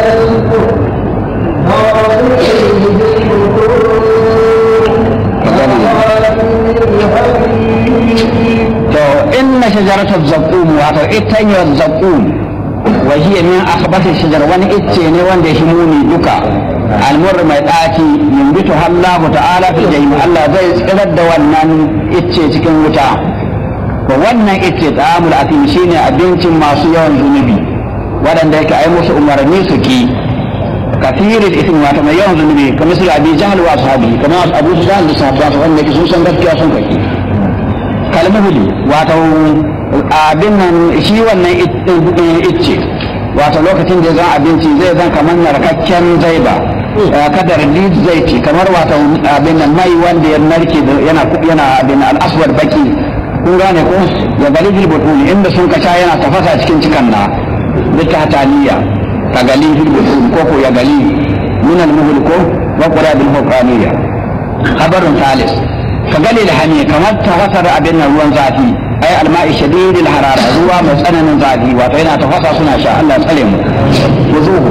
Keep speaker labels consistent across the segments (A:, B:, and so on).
A: to inna shajaratul zaqum wato itanyar zaqum wa hiya min akhbathi shajar wani icce ne wanda ya muni duka almur mai ɗaci yumbitu Allah ta'ala fi jahim Allah zai tsirar da wannan icce cikin wuta to wannan icce ta'amul atim shine abincin masu yawan zunubi waɗanda yake ai musu umarni su ki kafirin ismi wato mai yawan zunubi kamar su abi jahal wa ashabi kamar abu sufyan da sahabbansa wanda yake sun san gaskiya sun kake kalmuhuli wato abin nan shi wannan icce wato lokacin da zan abinci zai zan kamar narkakken zaiba kadar lid zai ce kamar wato abin nan mai wanda ya narke yana yana abin al-aswad baki kun gane ko ya gali fil butuni inda sun kasha yana tafasa cikin cikan na bitataniya ka gali fil butuni ko ko ya gali min al-muhul ko wa qura bil fuqaniya khabarun thalis ka gali da hami kamar tafasar abin nan ruwan zafi ai alma'i shadidil harara ruwa mai tsananin zafi wato yana tafasa suna sha Allah tsare mu wuzuhu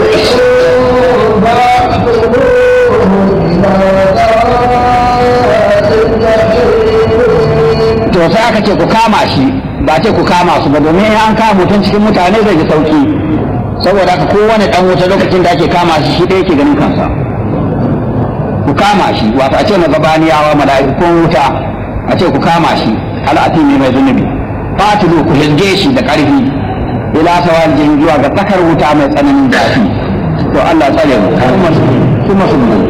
A: to sai aka ce ku kama shi ba ce ku kama su ba domin an kama mutum cikin mutane zai ji sauki saboda haka kowane dan wuta lokacin da ake kama shi shi ɗaya ke ganin kansa ku kama shi wato a ce magabaniyawa mala'ikun wuta a ce ku kama shi al'ati ne mai zunubi fatilu ku hilge shi da ƙarfi ila sawal jin zuwa ga tsakar wuta mai tsananin zafi to Allah tsare mu kuma su mu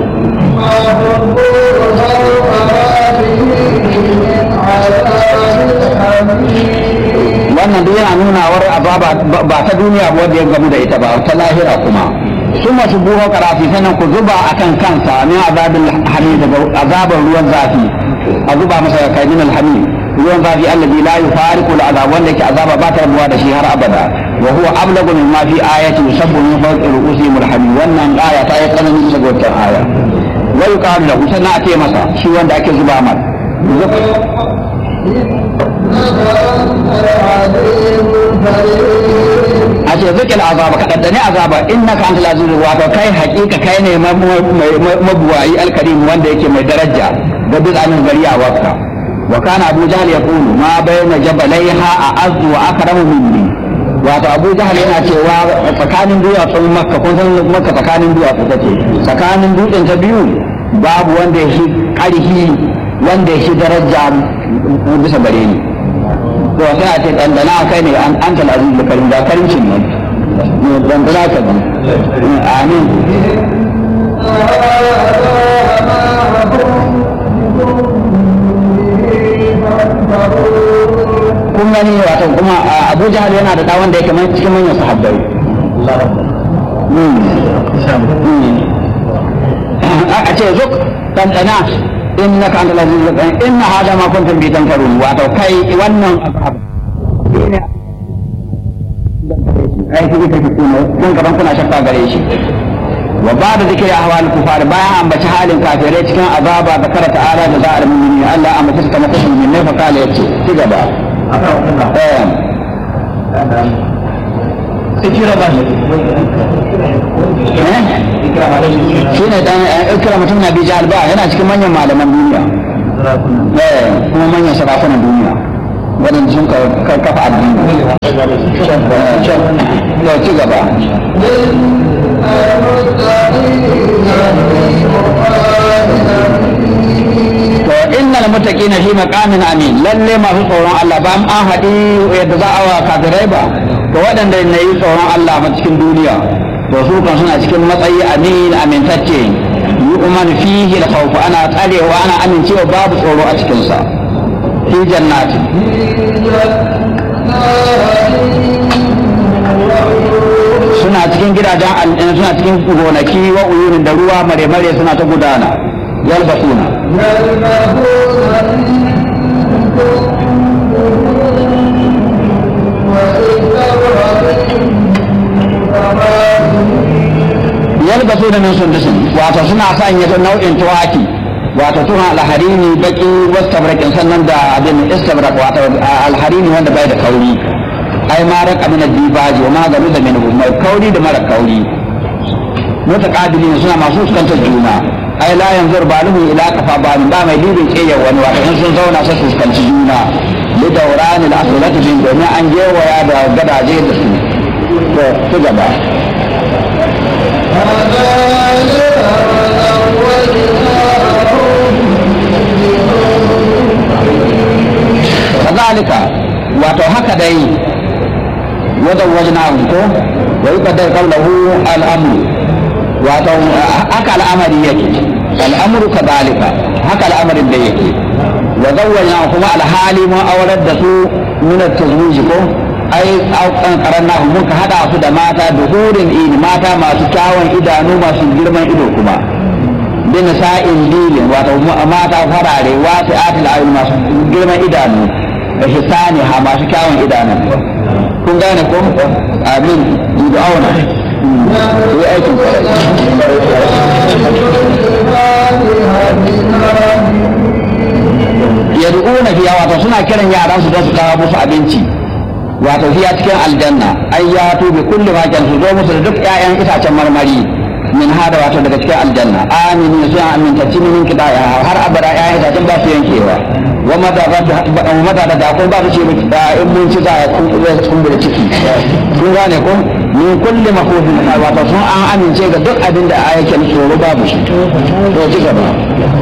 A: wannan duk yana nuna war azaba ba ta duniya ba wanda ya gamu da ita ba ta lahira kuma su masu buho karafi sannan ku zuba akan kansa min azabin hamid daga azabar ruwan zafi a zuba masa kai min alhamid ruwan zafi alladhi la yufariqu al'azab wanda yake azaba ba ta rabuwa da shi har abada wa huwa ablagu min ma fi ayati yusabbu min fawqi ru'usihim alhamid wannan aya ta yi tsananin bisa ga wannan aya wa yuqalu lahu sannan a ce masa shi wanda ake zuba mar a ce zikil azaba ka daddane azaba innaka antal aziz wato kai hakika kai ne mabuwayi alkarim wanda yake mai daraja ga bizanin gari a wakka wa kana abu jahl yaqulu ma bayna jabalaiha a'azzu wa akramu minni wato abu jahl yana cewa tsakanin duwatsun makka kun san makka tsakanin duwatsu take tsakanin dutsen ta biyu babu wanda ya shi karhi wanda ya shi daraja bisa gare ni to sai a ce dandana kai ne an an tal aziz karim da karimcin ne dandana ka bi amin kun gani wato kuma abu jahal yana da dawon da yake mai cikin manyan sahabbai a ce zuk dandana innaka antal aziz al inna hada ma kuntum bi tanfarun wato kai wannan abu ne ai kike kake kuma kun gaban kuna shakka gare shi wa ba'da zikri ahwal kufar bayan ambaci halin kafirai cikin azaba da kara ta'ala da za'al mu'minin Allah ambaci su kamar kashin min ne fa kala yace ci gaba eh ikira ba shi ne dan ikira mutum na bijal ba yana cikin manyan malaman duniya eh kuma manyan sarakunan duniya waɗanda sun kafa addini ya ci gaba to innal muttaqina fi maqamin amin lalle masu tsoron Allah ba an haɗi yadda za a wa kafirai ba to waɗanda na yi tsoron Allah a cikin duniya to su kan suna cikin matsayi amin amintacce yi umar fihi da khawf ana tsarewa ana amincewa babu tsoro a cikinsa fi jannati suna cikin gidajen al'in suna cikin gonaki wa uyunin da ruwa mare-mare suna ta gudana yalbasuna yalbasu da min sundusin wato suna sanya nau'in tuwaki wato tuna alharini baki wastabrakin sannan da abin istabrak wato alharini wanda bai da kauri ai ma raka min dibaji wa ma garu da minhu mai kauri da mara kauri mutaqabilin suna masu fuskantar juna ai la yanzur baluhu ila kafa ba ba mai dibin kiyya wani wato in sun zauna sai su fuskanci juna li dawran al aslati bin domin an gewaya da gadaje da su to su gaba kazalika wato haka dai wajen wajen ko wa yi kadar kallahu al'amru wato haka al'amari yake al'amru kazalika haka al'amarin da yake wa zawwajna kuma alhali mun aurar da su min at-tazwij ko ai an karanna mun ka hada su da mata da hurin ini mata masu kyawun idanu masu girman ido kuma bin sa'in dilin wato mata farare wasu atil ayun masu girman idanu da hisani ha masu kyawun idanu kun gane ko amin da auna yi aikin yad'una fiya wato suna kiran yaran su don su kawo musu abinci wato fiya cikin aljanna ai ya to bi kulli ma kan su zo musu da duk ƴaƴan itacen marmari min hada wato daga cikin aljanna aminin suna amintacci min kida har abada ƴaƴan itacen ba su yankewa wa mata za ta wa mata da ko ba su ce da in mun ci za a kumbura ciki kun gane ko min kulli makhufin wato sun an amince ga duk abin da ayyakin tsoro babu shi to ci gaba